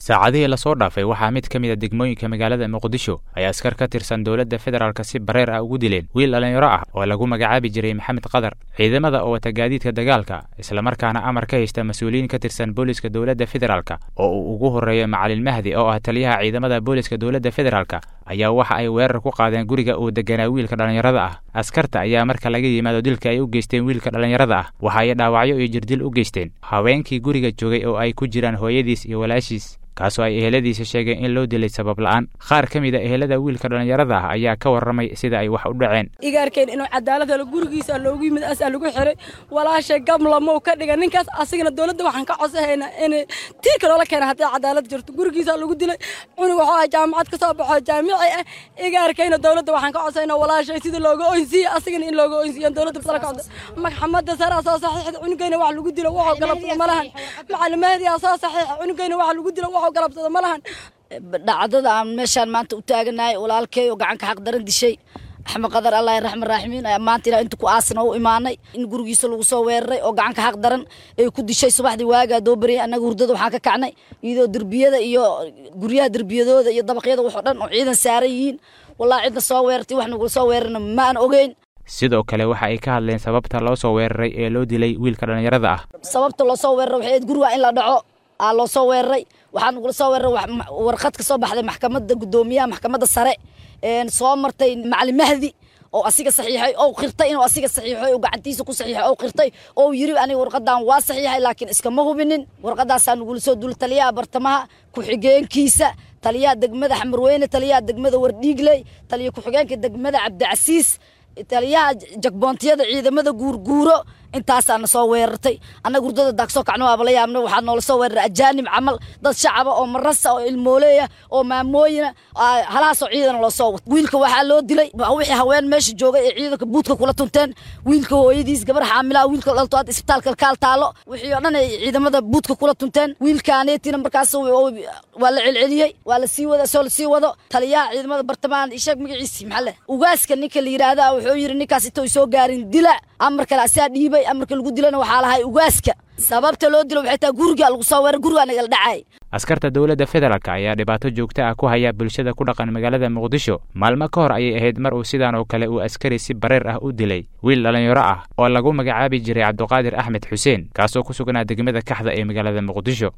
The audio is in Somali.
saacadihii lasoo dhaafay waxaa mid ka mid a degmooyinka magaalada muqdisho ay askar ka tirsan dowladda federaalk si bareer ah ugu dileen wiil dhallinyaro ah oo lagu magacaabi jiray maxamed qadar ciidamada oo wata gaadiidka dagaalka islamarkaana amar ka haysta mas-uuliyiin ka tirsan booliska dowladda federaalk oo uu ugu horreeyo macalin mahdi oo ah taliyaha ciidamada booliska dowladda federaalk ayaa waxa ay weerar ku qaadeen guriga uu deganaa wiilka dhallinyarada ah askarta ayaa marka laga yimaado dilka ay u geysteen wiilka dhallinyarada ah waxa ay dhaawacyo iyo jirdil u geysteen haweenkii guriga joogay oo ay ku jiraan hooyadiis iyo walaashiis kaasoo ay eheladiisa sheegeen in loo dilay sabab la'aan qaar ka mid a ehelada wiilka dhallinyarada ah ayaa ka warramay sida ay wax u dhaceen igaarkeen inuu cadaalad helo gurigiisa loogu yimid asaa lagu xiray walaashay gamlamou ka dhiga ninkaas asigana dowladda waxaan ka codsahaynaa in tiirka loola keena hadday cadaalad jirto gurigiisa lagu dilay cunug waxuu ah jaamacad ka soo baxo jaamici ah igaarkayna dowladda waxaan ka codsaynaa walaashay sida looga oynsiiye asigana in looga oynsiiyan dowladda sala ka codsa maxamadda saraa soo saxiixda cunugayna wax lagu dilo waxuu galabsada ma lahan macalimaadiyaa soo saxiixa cunugayna wax lagu dilo waxuu galabsada ma lahan dhacdada aan meeshaan maanta u taaganahay walaalkay oo gacanka xaq daran dishay axmed qadar allah raxman raaximiin ayaa maanta ilaa inta ku aasna u imaanay in gurigiisa lagu soo weeraray oo gacanka xaq daran ay ku dishay subaxdii waagaa doo bariyay annaga hurdada waxaan ka kacnay iyadoo derbiyada iyo guryaha derbiyadooda iyo dabaqyada waxoo dhan oo ciidan saaran yihiin wallahi cidna soo weerartay wax nagula soo weerarna ma aan ogeyn sidoo kale waxa ay ka hadleen sababta loo soo weeraray ee loo dilay wiilka dhallinyarada ah sababta loo soo weeraray waxay ahayd guriga in la dhaco aa loo soo weeraray waxaa nagula soo weeraray warqad ka soo baxday maxkamadda guddoomiyaha maxkamadda sare soo martay macalin mahdi oo asiga saxiixay oo qirtay inuu asiga saxiixay oo gacantiisa ku saxiixay oo qirtay oo yiri aniga warqadan waa saxiixay laakiin iskama hubinin warqadaasaa nagula soo dul taliyaha bartamaha ku-xigeenkiisa taliyaha degmada xamarweyne taliyaha degmada wardhiigley taliya ku-xigeenka degmada cabdicasiis taliyaha jagboontiyada ciidamada guurguuro intaasaana soo weerartay annaga hurdada daagsoo kacno waaba la yaabna waxaa noola soo weeraray ajaanib camal dad shacaba oo marasa oo ilmooleeya oo maamooyina halahaasoo ciidana loo soo wato wiilka waxaa loo dilay wixii haween meesha joogay ee ciidanka buudka kula tunteen wiilka hooyadiis gabar xaamilaha wiilka dhalto aad isbitaalka kaal taalo wixii oo dhan ay ciidamada buudka kula tunteen wiilkaaneetina markaas waa la celceliyey waa la sii wada soo la sii wado taliyaha ciidamada bartamahan isheeg magaciisi maxalle ugaaska ninka la yidhaahda wuxuu yidhi ninkaas intou soo gaarin dila amar kale asaa dhiibay amarka lagu dilana waxaa lahay ugaaska sababta loo dilo waxay tahay guriga lagu soo weeray gurigaa nagala dhacay askarta dowladda federaalk ayaa dhibaato joogto ah ku haya bulshada ku dhaqan magaalada muqdisho maalmo ka hor ayay ahayd mar uu sidaan oo kale uu askari si bareer ah u dilay wiil dhallinyaro ah oo lagu magacaabi jiray cabduqaadir axmed xuseen kaasoo ku sugnaa degmada kaxda ee magaalada muqdisho